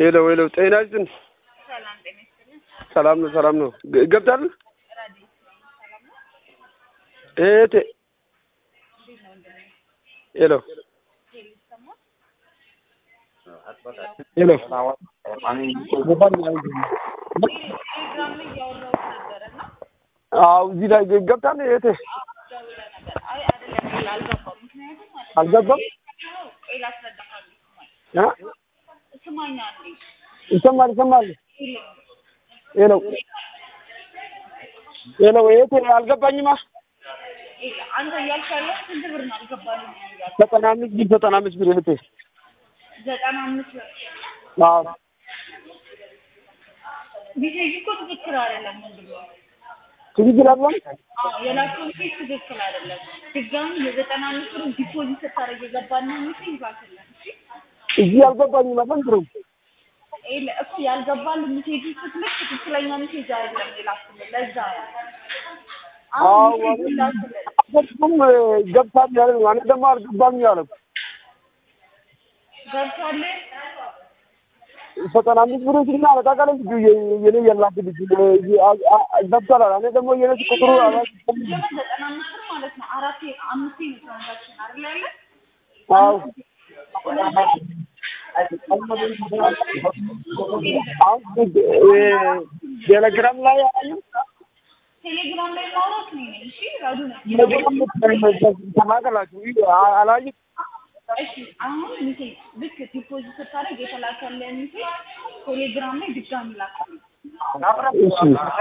ሄሎ ሄሎ፣ ጤና ይስጥን። ሰላም ጤና ይስጥልኝ። ሰላም ነው፣ ሰላም ነው። ግ- ገብታል ራዲዮ ሰላም ነው? እህቴ። እንዴት ነው ወንድሜ? ሄሎ ሄሎ ይሰማል? ሄሎ፣ ቴሌግራም ላይ እያወራሁት ነበረ እና አዎ፣ እዚህ ላይ ግ- ገብታል እህቴ። ደውለህ ነበር። አይ አይደለም ሌላ አልገባም። ምክንያቱም ማለት ነው አልገባም? ቆይ ላስረዳሃለሁ። አ? ስማኝ አንዴ ይሰማል፣ ይሰማል። ሄሎ ሄሎ ሄሎ፣ እህቴ አልገባኝማ። ሄሎ አንተ እያልክ ያለው ስንት ብር ነው አልገባልኝም እያልክ ዘጠና አምስት ብር ዘጠና አምስት ብር እህቴ። ዘጠና አምስት ብር አዎ፣ ሜሴጅ እኮ ትክክል አይደለም ወንድሜ። ትክክል አይደለም። አዎ የላከው ሜሴጅ ትክክል አይደለም። ድጋሚ የዘጠና አምስት ብር ዲፖዚት ስታደርግ የገባልን ሜሴጅ ላክልን እሺ እዚህ አልገባኝም። አፈንድረው ኤል እኮ ያልገባልን ሜሴጅ ስትልክ ትክክለኛ ሜሴጅ አይደለም የላክልን ለዛ ነው። አዎ፣ አሁን ሜሴጅ ላክልን አፈንድሩም ገብታል ያለ ነው። እኔ ደግሞ አልገባኝ ያለ ገብቷል። ዘጠና አምስት ብር ሲና በታውቃለህ ልጁ የ- የኔ የላት ልጅ ገብቷል። እኔ ደግሞ የኔ ቁጥሩ አላውቅም። ጀመር ዘጠና አምስት ብር ማለት ነው። አራቴ አምስቴ ነው ትራንዛክሽን አይደል ያለ አዎ አሁን ቴሌግራም ላይ አዩ ቴሌግራም ላይ ማውራት ነው ነኝ። እሺ ራዱ ነው። ተናገላችሁ አላዩ እሺ አሁን ሜሴጅ ልክ ዲፖዚት ስታደርግ የተላከልን ሜሴጅ ቴሌግራም ላይ ድጋሚ ላክልን። እሺ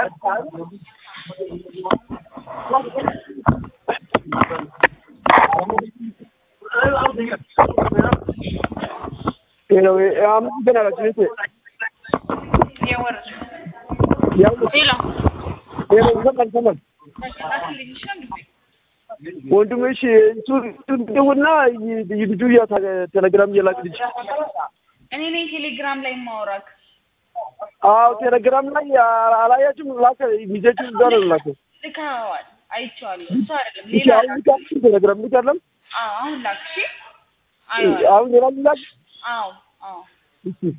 ሄሎ አመሰግናለሁ እህቴ። የወር ያው ሌላ ሄሎ ይሰማል ይሰማል ላክልኝ ይሻል ወንድምሽ እሱ ደውልና ልጁ ያ ቴሌግራም እየላክ ልጅ እኔ ነኝ ቴሌግራም ላይ ማውራክ አዎ ቴሌግራም ላይ አላያችሁም? ላከ ሚዜቹ እዛ ነው ላከ። ልካዋል አይቼዋለሁ። እሱ አይደለም እሺ ሌላ አሁን ልካችሁ ቴሌግራም ልክ አለም አዎ አሁን ላክ እሺ አዎ አሁን ሌላ ላክ አዎ አዎ እሺ